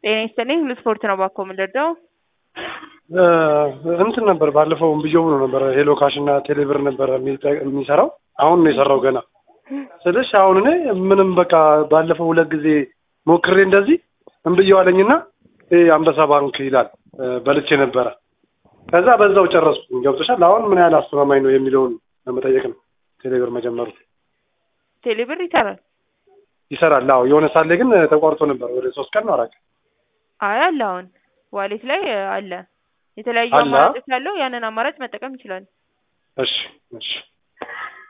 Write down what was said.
ጤና ይስጥልኝ ሁሉ ስፖርት ነው ባኮ የምንረዳው እንትን ነበር ባለፈው ብየው ብሎ ነበር ሄሎ ካሽ እና ቴሌብር ነበር የሚሰራው አሁን ነው የሰራው ገና ስልሽ አሁን እኔ ምንም በቃ ባለፈው ሁለት ጊዜ ሞክሬ እንደዚህ እምብየው አለኝና አንበሳ ባንክ ይላል በልቼ ነበረ ከዛ በዛው ጨረስኩ ገብቶሻል አሁን ምን ያህል አስተማማኝ ነው የሚለውን ለመጠየቅ ነው ቴሌብር መጀመሩ ቴሌብር ይሰራል ይሰራል አዎ የሆነ ሳሌ ግን ተቋርጦ ነበር ወደ ሶስት ቀን ነው አራት አይ አለ አሁን ዋሌት ላይ አለ የተለያዩ አለ? አማራጮች አለው ያንን አማራጭ መጠቀም ይችላል እሺ እሺ